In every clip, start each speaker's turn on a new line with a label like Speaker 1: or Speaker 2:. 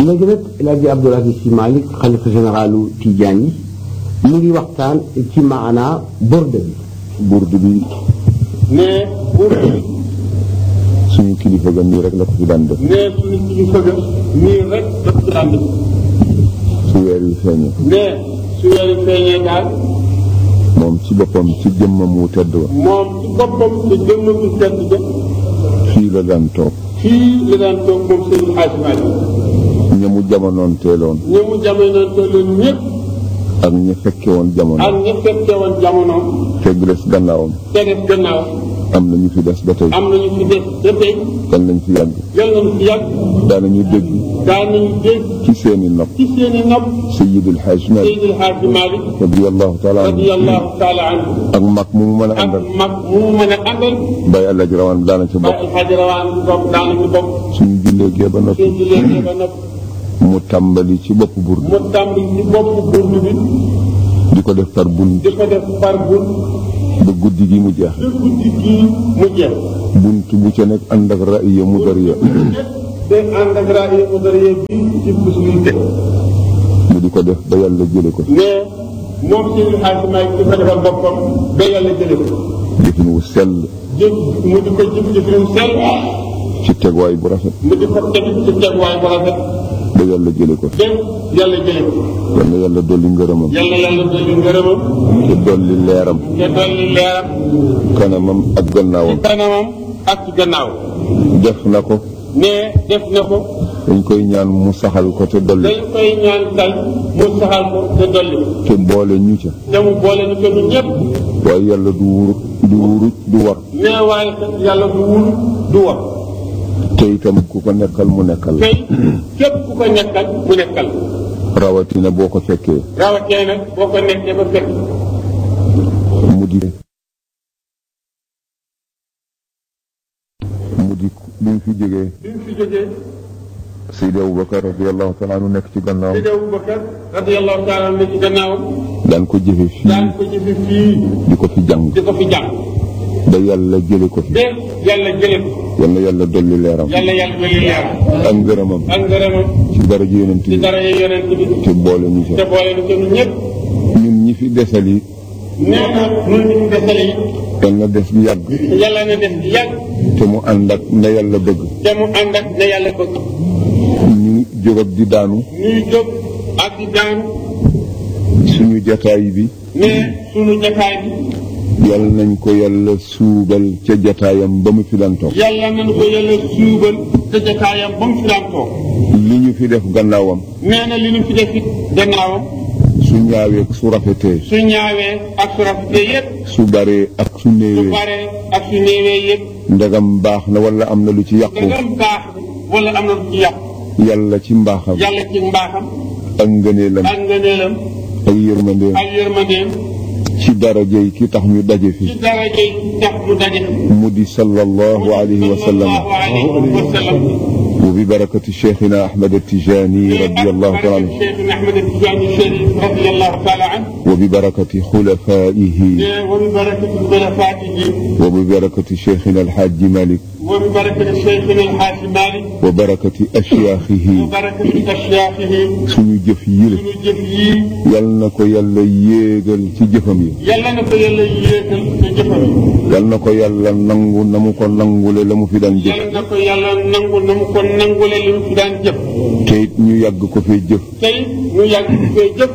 Speaker 1: léegi nag El Hadj Abdoul Aziz Sy Malick xalifa généralu Tijaan yi mu ngi waxtaan ci maanaa borde bi
Speaker 2: burdu bi
Speaker 3: ne burdu bi
Speaker 2: suñu kilifa ga nii rek la ko fi daan def
Speaker 3: ne suñu kilifa ga nii rek daf ci daan def
Speaker 2: su weer wi feeñee
Speaker 3: ne su weeri feeñee daal
Speaker 2: moom ci boppam ci jëmmam wu tedd wa
Speaker 3: moom ci boppam te jëmm bi tedd ja
Speaker 2: fii la daan toog
Speaker 3: fii la daan toog moom Seydi Hadji Malick
Speaker 2: ñamu jamonoon teeloon
Speaker 3: ñi mu jamonoon te loolu ñëpp
Speaker 2: ak ña fekke woon
Speaker 3: ak
Speaker 2: jamono
Speaker 3: ñi fekke woon jamonoom
Speaker 2: te des gannaawam
Speaker 3: te def gannaaw
Speaker 2: am na ñu fi des ba tey
Speaker 3: am nañu fi des ba tey
Speaker 2: kan nañ fi yàgg
Speaker 3: yal nañu fi yàgg
Speaker 2: daanañu dégg
Speaker 3: daan nañu dégg
Speaker 2: ci seeni nopp
Speaker 3: ci seeni nopp
Speaker 2: Sayyidul Hajj Malik
Speaker 3: Seydi Hadji Malick
Speaker 2: radiyallahu taala anhu
Speaker 3: radiyallahu taala anhu
Speaker 2: ak mag mu mu mën a
Speaker 3: ak
Speaker 2: àndal
Speaker 3: mag mu mu mën a àndal
Speaker 2: bay àlla ji rawaan daana ca
Speaker 3: ba
Speaker 2: bokk
Speaker 3: Hadji Rawaan bopp daana ci bopp
Speaker 2: suñu jullee gee ba noppi
Speaker 3: seen léegi ba nopp
Speaker 2: mu tàmbali ci bopp burdu
Speaker 3: mu tàmbali ci bopp burdu bi
Speaker 2: di ko def par bunt
Speaker 3: di ko def par bunt
Speaker 2: ba guddi gi mu jeex
Speaker 3: ba guddi gii mu jeex
Speaker 2: bunt bu ca nekk ànd ak ra'iya mudariya
Speaker 3: te ànd ak rajo mu dara yëg bi ci possibilité
Speaker 2: mu di ko def ba yàlla jële ko
Speaker 3: mais moom Seydi Hadji Malick di ko defal boppam ba yàlla jële ko
Speaker 2: jëfin wu sell
Speaker 3: jëf mu di ko jëf jëfin sell
Speaker 2: ci tegwaay bu rafet
Speaker 3: mu di ko teg ci tegwaay bu rafet
Speaker 2: ba yàlla jële ko
Speaker 3: dem yàlla jële ko
Speaker 2: yal na yàlla dolli ngërëmam
Speaker 3: yàlla yàlla dolli ngërëmam
Speaker 2: te dolli leeram
Speaker 3: te dolli leeram
Speaker 2: kanamam ak
Speaker 3: ci
Speaker 2: gannaawam
Speaker 3: kanamam ak ci gannaaw
Speaker 2: def na ko
Speaker 3: mais def na ko
Speaker 2: dañ koy ñaan mu saxal ko te dolli
Speaker 3: dañ koy ñaan tay mu saxal ko te dolli ko
Speaker 2: te boole ñu ca
Speaker 3: te mu boole ni ko ñun ñëpp
Speaker 2: waaye yàlla du wuru du wuru du war
Speaker 3: mais waaye kat yàlla du wul du wax
Speaker 2: te itam ku ko nekkal mu nekkal
Speaker 3: tey képp ku ko nekkal mu nekkal
Speaker 2: rawatina boo ko fekkee
Speaker 3: rawatee nag boo ko nekkee ba fekk
Speaker 2: mu di mu di bi mu fi jógee
Speaker 3: bi mu fi jógee
Speaker 2: Seydi Aboubacar radiallahu taala anhu nekk ci gannaaw
Speaker 3: Seydi Aboubacar radiyallahu taala ne ci gannaawam
Speaker 2: daan ko jëfe fii
Speaker 3: daan ko jëfe fii
Speaker 2: di ko fi jàng
Speaker 3: di ko fi jàng
Speaker 2: ba yàlla jële ko fi
Speaker 3: de yàlla jële ko
Speaker 2: yal na yàlla dolli leeram
Speaker 3: yàlla yàlla dolli leeram
Speaker 2: ak ngërëmam
Speaker 3: ak ngërëmam
Speaker 2: ci daraja yonent
Speaker 3: ci
Speaker 2: bi
Speaker 3: dara yi yonent bi
Speaker 2: te boole ñu
Speaker 3: te
Speaker 2: ca
Speaker 3: boole ni ko ñun ñëpp
Speaker 2: ñun ñi fi desal yi
Speaker 3: nee na ñun ñu mu desale yi
Speaker 2: yal na des bi yàgg
Speaker 3: yàlla na def di yàgg
Speaker 2: te mu ànd ak na yàlla bëgg
Speaker 3: te mu ànd ak na yàlla bëgg
Speaker 2: ñu jóg ak di daanu
Speaker 3: ñuy jóg ak di daan
Speaker 2: suñu jataay bi
Speaker 3: mais sunu jataay bi
Speaker 2: yal nañ ko yàlla suubal ca jataayam ba mu fi daan toog
Speaker 3: yàlla nañu ko yàlla suubal te jataayam ba mu fi daan toog
Speaker 2: li ñu fi def gannaawam
Speaker 3: nee na li ñu fi def it gannaawam
Speaker 2: su ñaawee ak su rafetee
Speaker 3: su ñaawee ak su rafetee yëpp
Speaker 2: su baree ak su
Speaker 3: su
Speaker 2: néewee
Speaker 3: baree ak su néewee yëpp
Speaker 2: ndegam baax na wala am na lu ci yàqu
Speaker 3: dangam baax wala am na lu ci yàqu
Speaker 2: yàlla ci mbaaxam
Speaker 3: yàlla ci mbaaxam
Speaker 2: ak ngëneelam
Speaker 3: ak ngëneelam
Speaker 2: ak yërmandeem
Speaker 3: ak yërmandeem
Speaker 2: ci darajey ki tax ñu daje fi
Speaker 3: ci daraja yi tax mu daje
Speaker 2: mu di sallallahu alayhi wa sallam
Speaker 3: sallallahu alayhi wa sallam
Speaker 2: wa bi barakati cheikhina ahmad attijani radiallahu taala anhu
Speaker 3: Cheikh Ahmed Tidiane Chérif radiyallahu taala anhu
Speaker 2: wa bi barakati xulafaihi
Speaker 3: wa bi barakati xulafaatihi
Speaker 2: wa bi barakati cheikhina alxaaji malik
Speaker 3: wa bi barakati Cheikhina Alxaaji Malik
Speaker 2: wa barakati ashyaaxihi
Speaker 3: wa barakati ashyaaxihi
Speaker 2: suñu jëf yile
Speaker 3: suñu jëf yii
Speaker 2: yal na ko yàlla yéegal ci jëfam yi
Speaker 3: yàlla na ko yàlla yéegal sa jëfam yi
Speaker 2: yal na ko yàlla nangu na mu ko nangule la mu fi daan jëf
Speaker 3: yàlla na ko yàlla nangu na mu ko nangule li mu fi daan jëf
Speaker 2: te it ñu yàgg ko fee jëf
Speaker 3: tey ñu yàgg ci koy jëf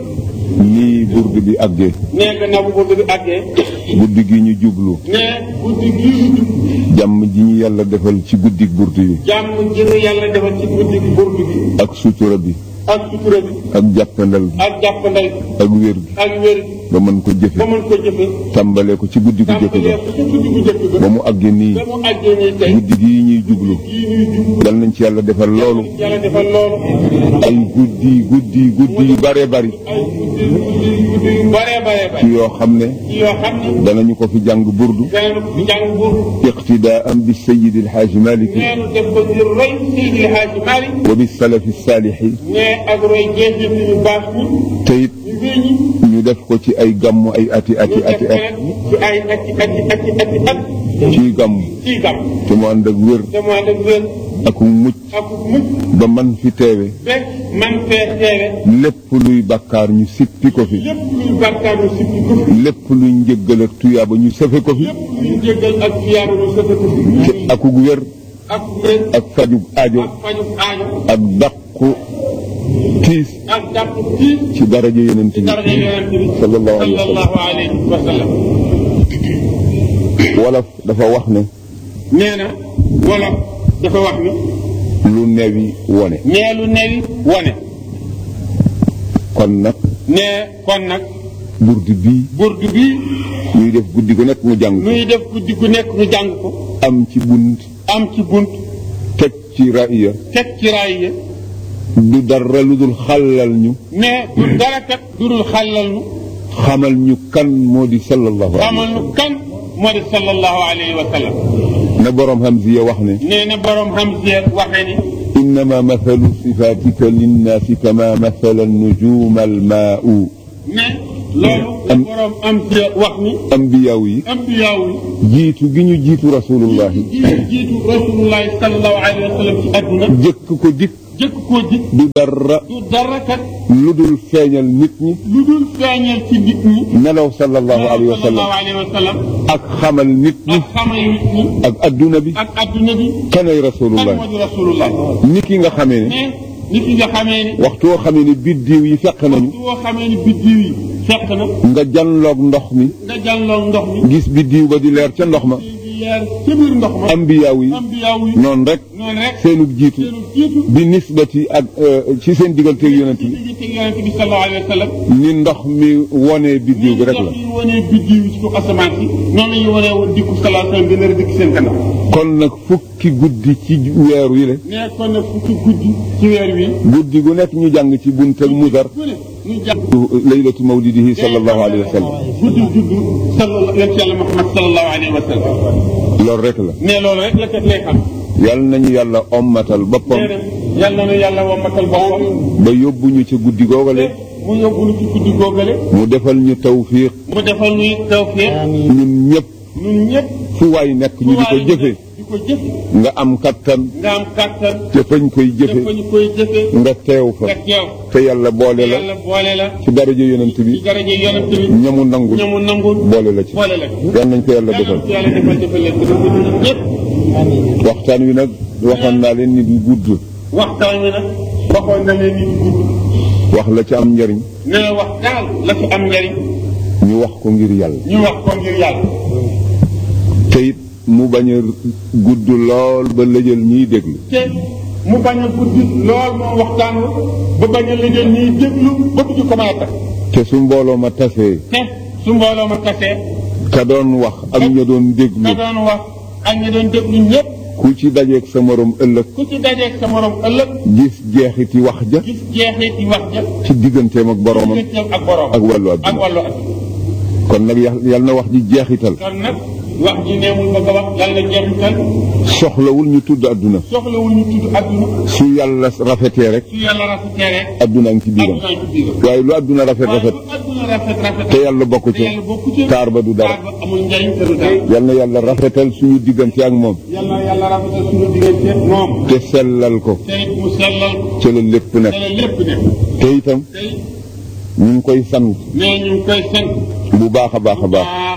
Speaker 2: nii burdu bi àggee
Speaker 3: nee gannaaw bu bëgg bi àggee
Speaker 2: guddi gi ñu jublu
Speaker 3: nee guddi gii ñu jub
Speaker 2: jàmm ji ñu yàlla defal ci guddi burdu yi
Speaker 3: jàmm ji nu yàlla defal ci guddi gi burdu bi
Speaker 2: ak sutura bi
Speaker 3: ak sutura bi
Speaker 2: ak jàppandal bi
Speaker 3: ak jàppandal bi
Speaker 2: ak wér gi
Speaker 3: ak wér gi
Speaker 2: ba mën ko jëfe
Speaker 3: ba mën ko jëfe
Speaker 2: tàmbalee ko ci guddi gu jëkk
Speaker 3: tàmbalee
Speaker 2: ga
Speaker 3: ko ci guddi gu jëkk
Speaker 2: ba
Speaker 3: ga
Speaker 2: mu àggee nii
Speaker 3: ba mu àggee nii tey
Speaker 2: guddi gii ñuy jublu
Speaker 3: gii ñuy jub
Speaker 2: yal nañ ci yàlla defal loolu
Speaker 3: yàlla defal loolu
Speaker 2: ay guddi guddi guddi yu bare bari
Speaker 3: ay guddi guddi guddi yu bare bare
Speaker 2: ci
Speaker 3: bare
Speaker 2: yoo xam ne
Speaker 3: ci yoo xam ne
Speaker 2: danañu ko fi jàng burdu
Speaker 3: danañu ko fi jàng burdu
Speaker 2: iqtidaan bi sayidi alxaaji malik
Speaker 3: neenu def ko ngir roy Seydi El Hadji Malick
Speaker 2: wa bi salafi saalixi
Speaker 3: ne ak roy jeexit yu baax ñi
Speaker 2: te it
Speaker 3: ñu wéy ñi
Speaker 2: ñu def ko ci ay gàmmu ay ati ati
Speaker 3: ñu def
Speaker 2: ati
Speaker 3: ko
Speaker 2: at
Speaker 3: nag ci ay ati ati ati ati at
Speaker 2: ci gàmmu
Speaker 3: ci gam
Speaker 2: te mu ànd ak wér
Speaker 3: te mu ànd ak wér
Speaker 2: ak mucc
Speaker 3: ak mucc
Speaker 2: ba man fi teewe
Speaker 3: ba man fee teewe
Speaker 2: lépp luy bàkkaar ñu sippi ko fi
Speaker 3: lépp luy bàkkaaru sippi ko fi
Speaker 2: lépp luy njëggal ak tuyaaba ñu sëfe ko fi
Speaker 3: lépp luy jéggal ak fiyaaba ñu sëfe ko fi
Speaker 2: te akug wér
Speaker 3: ak wér
Speaker 2: ak fajug aajo
Speaker 3: ak faju aajo
Speaker 2: ak dàqu tiis
Speaker 3: ak jàpp kii
Speaker 2: ci daraja yeneen
Speaker 3: ci
Speaker 2: bi
Speaker 3: daraja yonent bi
Speaker 2: sallallahu alayhi wa sallam
Speaker 3: sallallahu alayhi wa sallam
Speaker 2: wolof dafa wax ne
Speaker 3: nee na wala dafa wax ni
Speaker 2: lu newi wone
Speaker 3: nee lu newi wone
Speaker 2: kon nag
Speaker 3: nee kon nag
Speaker 2: burdi bii
Speaker 3: burdu bii
Speaker 2: ñuy def guddi gu nekk mu jàng ko
Speaker 3: nuy def guddi gu nekk ñu jàng ko
Speaker 2: am ci bunt
Speaker 3: am ci bunt
Speaker 2: teg ci raaya
Speaker 3: teg ci raay yi
Speaker 2: du dara lu dul xàllal ñu
Speaker 3: mais du dara kat du dul xàllal nu
Speaker 2: xamal ñu kan moo di sallallahu alayhi
Speaker 3: xamal nu kan moo di sallallahu alayhi wa sallam
Speaker 2: na boroom Hamziya wax ne
Speaker 3: nee na borom Hamziya waxee ni
Speaker 2: innama mathalu sifatika linnaasi kama mathala nujuma almaau
Speaker 3: ne loolu la
Speaker 2: Am-
Speaker 3: borom Hamziya wax ni
Speaker 2: ambiyaaw yi
Speaker 3: ambiyaaw yi
Speaker 2: jiitu gi ñu jiitu rasulullahi
Speaker 3: jiitu jiitu rasulullahi sallallahu alayhi wa sallam ci adduna
Speaker 2: jëkk ko dikk
Speaker 3: jëkk koo ji
Speaker 2: du dara
Speaker 3: du dara kat
Speaker 2: lu dul feeñal nit ñi
Speaker 3: lu dul feeñal ci nit ñi
Speaker 2: nelaw sallallahu alayhi wa sallam
Speaker 3: sallallahu alayhi wa sallam
Speaker 2: ak xamal nit ñi
Speaker 3: ak xamal nit ñi
Speaker 2: ak adduna bi
Speaker 3: ak adduna bi
Speaker 2: kanay
Speaker 3: kan
Speaker 2: rasulullah
Speaker 3: moo di rasulullah
Speaker 2: ni ki nga xamee ne
Speaker 3: mais nit ki nga xamee ni
Speaker 2: waxtu woo xamee ne biddiw yi fekk nañu
Speaker 3: su woo xamee ni biddiw yi fekk na
Speaker 2: nga janloog ndox mi
Speaker 3: nga jàlloog ndox mi
Speaker 2: gis biddiw ba di leer ca ndox ma
Speaker 3: di leer ca biir ndox ma
Speaker 2: ambiyaaw yi
Speaker 3: ambiyaaw yi
Speaker 2: noonu rek
Speaker 3: noonu rek
Speaker 2: seenug jiitu
Speaker 3: seenu jiitu
Speaker 2: bi nisbati ak euh, ci seen diggante ak yonent
Speaker 3: ci
Speaker 2: bi
Speaker 3: digg ci yonent bi sallallahu alayhi wa sallam
Speaker 2: ni ndox mi wonee biddiw bi rek la
Speaker 3: ndox yi wanee biddiw yi ci kaw asamaan si noonu la ñu wanee woon dikku sallallahu alayhi wa sallam bi nar a dikk seen kanam
Speaker 2: kon nag fukki guddi ci weeru yi le
Speaker 3: nee kon nag fukki guddi ci weer wi
Speaker 2: guddi gu nekk ñu jàng ci bunt ak mudar
Speaker 3: ku ne ñu jàpp
Speaker 2: laylatu mawlidihi sallallahu alayhi wa sallam
Speaker 3: guddi juddu sallallahu yonent yàlla Muhammad sallallahu alayhi wa sallam
Speaker 2: loolu rek la
Speaker 3: mais loolu rek la kat lay xam
Speaker 2: yal nañu yàlla ommatal boppam
Speaker 3: nee na yal na nu yàlla wammatal boppam
Speaker 2: ba yóbbuñu ci guddi googale
Speaker 3: mu yóbbu nu ci guddi googale
Speaker 2: mu defal ñu tawfiq
Speaker 3: mu defal nuy tawfiq
Speaker 2: ñun ñëpp
Speaker 3: ñun ñëpp
Speaker 2: fu waay nekk ñu di ko jëfe
Speaker 3: di ko jëfe
Speaker 2: nga am kattan
Speaker 3: nga am kàttan
Speaker 2: te fañ koy jëfe
Speaker 3: dafa ñu koy jëfe
Speaker 2: nga teew fa
Speaker 3: nga teew
Speaker 2: te yàlla boole la
Speaker 3: yàlla boole la
Speaker 2: ci daraja yonent
Speaker 3: ci
Speaker 2: bi
Speaker 3: daraje yonent bi
Speaker 2: ñamu nangul
Speaker 3: ñamu nangul
Speaker 2: boole la ci
Speaker 3: boole la
Speaker 2: yal nañ ko yàlla defal
Speaker 3: yàlla ci yàlla defal defal leen ko defal ñun ñëpp
Speaker 2: waxtaan wi nag waxoon naa leen ni du gudd
Speaker 3: waxtaan wi nag waxoon na leen ni du gudd
Speaker 2: wax la ci am njariñ
Speaker 3: nee na wax daal la fi am njariñ
Speaker 2: ñu wax ko ngir yàlla
Speaker 3: ñu wax ko ngir yàlla
Speaker 2: te it mu bañ a gudd lool ba lëjal ñiy déglu
Speaker 3: te mu bañ a guddi lool moom waxtaan wi ba bañ a liggéey ñuy déglu ba du ko mën a tax
Speaker 2: te su mbooloo ma tasee
Speaker 3: te su mbooloo ma tasee
Speaker 2: ka doon wax ak ña doon déglu
Speaker 3: ka doon wax ak ñi doon déglu ñëpp
Speaker 2: ku ci dajeeg sa morom ëllëg
Speaker 3: ku ci dajeeg sa morom ëllëg
Speaker 2: gis jeexiti wax ja
Speaker 3: gis jeexit yi wax ja
Speaker 2: ci digganteem ak boromam
Speaker 3: digganteem ak borom
Speaker 2: ak wàllu
Speaker 3: ak
Speaker 2: àdduna
Speaker 3: wàllu adduna
Speaker 2: kon nag yal yal na wax ji jeexital
Speaker 3: kon nag wax ji neemul bëgg a wax yàlla jeexital
Speaker 2: soxlawul ñu tudd àdduna
Speaker 3: soxlawul ñu tudd adduna
Speaker 2: su yàlla rafetee rek
Speaker 3: su yàlla rafetee rek
Speaker 2: àdduna ngi ci biiram
Speaker 3: adduna ci biiram
Speaker 2: waaye lu àdduna rafet
Speaker 3: waaye
Speaker 2: rafet
Speaker 3: bu adduna rafet rafet
Speaker 2: te yàlla bokk
Speaker 3: te
Speaker 2: ci
Speaker 3: yàlla bokku ci
Speaker 2: taar ba du dara
Speaker 3: taar ba amul njariñ te du dara
Speaker 2: yal na yàlla rafetal suñu diggante ak moom
Speaker 3: yàlla yàlla rafetal suñu diggante moom
Speaker 2: te sellal ko
Speaker 3: te it mu sellal ko
Speaker 2: ca la lépp
Speaker 3: te
Speaker 2: nekk
Speaker 3: la lépp ne
Speaker 2: te itam
Speaker 3: te it
Speaker 2: ñu ngi koy sant
Speaker 3: nee ñu ngi koy sant
Speaker 2: bu baax a baax a baax
Speaker 3: baax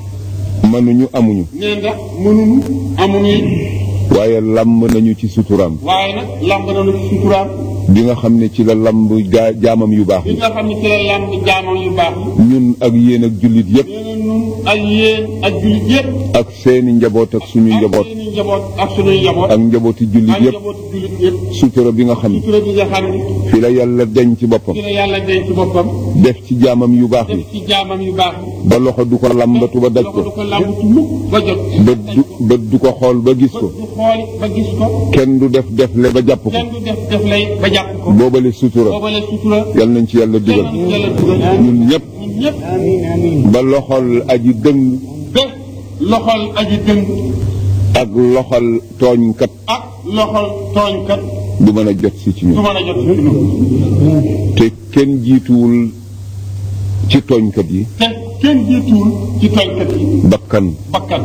Speaker 2: mënuñu amuñu
Speaker 3: nee ndax mënuñu amuñu it
Speaker 2: waaye lamb nañu ci suturaam
Speaker 3: waaye nag lamb nañu ci suturaam
Speaker 2: bi nga xam ne ci la lamb gaa jaamam yu baax
Speaker 3: bi
Speaker 2: yi
Speaker 3: nga xam ne ci la lamb jaamam yu baax yi
Speaker 2: ñun ak yéen ak jullit yépp
Speaker 3: nee na ñun ak yéen ak jullit yëpp
Speaker 2: ak seeni njaboot ak suñu njaboot
Speaker 3: ak suñuy njaboot ak suñuy njaboot
Speaker 2: ak njabooti jullit
Speaker 3: ak
Speaker 2: yépp
Speaker 3: njabootu jullit yëpp
Speaker 2: sutura bi nga xam ne
Speaker 3: sutura bi nga xam ne
Speaker 2: fi la yàlla deñ ci boppam
Speaker 3: ci la yàlla denc ci boppam
Speaker 2: def ci jaamam yu baax yi
Speaker 3: def ci jaamam yu baax yi
Speaker 2: ba loxo du ko lambatu ba daj
Speaker 3: loxo du
Speaker 2: ko
Speaker 3: ko làmbatu mukk ba jot
Speaker 2: bët du bët du ko xool ba gis
Speaker 3: ba
Speaker 2: ko
Speaker 3: du xool ba gis ko
Speaker 2: kenn du def defle ba jàpp ko
Speaker 3: kenn du def def lay ba jàpp ko
Speaker 2: boobale sutura
Speaker 3: boobale sutura
Speaker 2: yal nañ ci yàlla dugal
Speaker 3: yàlla na yàlla dugal
Speaker 2: ñun ñëpp
Speaker 3: ñun ñëpp
Speaker 2: ba loxol aji dëng
Speaker 3: ba loxol aji dëng
Speaker 2: ak loxol tooñkat
Speaker 3: ak loxol tooñkat
Speaker 2: du mën a jot si ci
Speaker 3: du
Speaker 2: ñun
Speaker 3: mën a jot ci ñun
Speaker 2: te kenn jiituwul ci tooñkat yi
Speaker 3: te kenn jiituwul ci tooñkat yi
Speaker 2: bakkan
Speaker 3: bakkan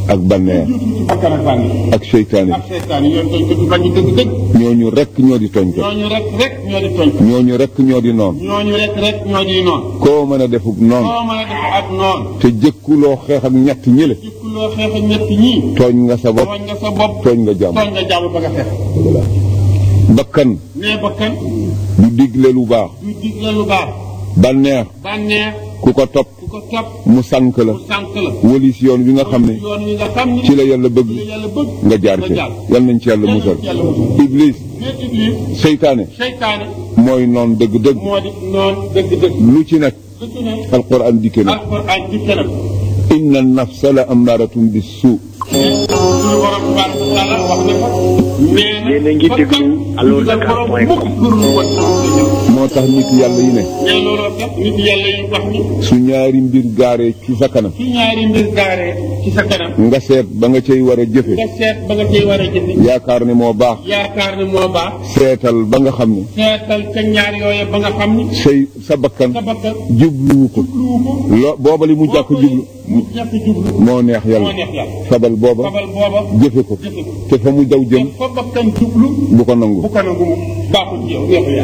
Speaker 2: ak banneex
Speaker 3: jiitu ci bakkan ak bànneex
Speaker 2: ak seytaane
Speaker 3: ak seytaan yoon tooñkatu fan yi dëgg-dëgg
Speaker 2: ñooñu rekk ñoo di tooñkat
Speaker 3: ñooñu rek rek ñoo di tooñ
Speaker 2: ñooñu rekk ñoo di noon
Speaker 3: ñooñu rek rek ñoo di noon
Speaker 2: koo mën a defub noon
Speaker 3: koo mën a def ak noon
Speaker 2: te jëkkuloo xeex ak ñett ñële
Speaker 3: jikkuloo xeex ak ñett ñii
Speaker 2: tooñ nga sa bopp
Speaker 3: tooñ nga sa bopp
Speaker 2: tooñ nga jàmm
Speaker 3: tooñ nga jàmm ba nga xeex
Speaker 2: bakkan
Speaker 3: nee bakkan
Speaker 2: du digle lu baax
Speaker 3: du digle lu baax
Speaker 2: banneex
Speaker 3: bànneex
Speaker 2: ku ko topp
Speaker 3: ku ko topp
Speaker 2: mu sànk la
Speaker 3: mu sànk la
Speaker 2: wëlis yoon wi nga xam ne
Speaker 3: yoon wi nga xam ne
Speaker 2: ci la yàlla bëgg
Speaker 3: ci la yàlla bëgg
Speaker 2: nga jaar ci yal nañ ci yàlla musal iblis
Speaker 3: nee iblis
Speaker 2: seytaane
Speaker 3: seytaane
Speaker 2: mooy noon dëgg-dëgg
Speaker 3: moo di noon dëgg-dëgg
Speaker 2: lu ci nekk
Speaker 3: lu ci ne
Speaker 2: alquran dikke na
Speaker 3: alquran ci kanam
Speaker 2: inna nafsa la amaratum bis suu
Speaker 3: suñu borom tabaraka wa taala wax na ko nee na
Speaker 4: Yéen a ngi déglu Allo Dakar point com.
Speaker 2: moo tax nit yàlla yi ne
Speaker 3: mais looloo tax nit yàlla yi wax ni
Speaker 2: su ñaari mbir gaaree ci sa kanam
Speaker 3: ci ñaari mbir gaaree ci sa kanam
Speaker 2: nga seet ba nga cay war a jëfe
Speaker 3: nga seet ba nga cay war a jëfe
Speaker 2: yaakaar ne moo baax
Speaker 3: yaakaar ne moo baax
Speaker 2: seetal ba nga xam ne
Speaker 3: seetal ca ñaar yooye ba nga xam ni
Speaker 2: say sa bakkan
Speaker 3: sa bakkan
Speaker 2: jubluwu ko lo booba li mu jàkk jublu
Speaker 3: mu jàkk jublu
Speaker 2: moo neex
Speaker 3: moo
Speaker 2: yàlla
Speaker 3: neex yàlla
Speaker 2: fabal booba
Speaker 3: xabal booba
Speaker 2: jëfe ko
Speaker 3: jëfe ko
Speaker 2: te fa mu daw jëm
Speaker 3: fa bakkan jublu
Speaker 2: bu ko nangu
Speaker 3: bu ko nangu mu baaxul ci yow neexul yàlla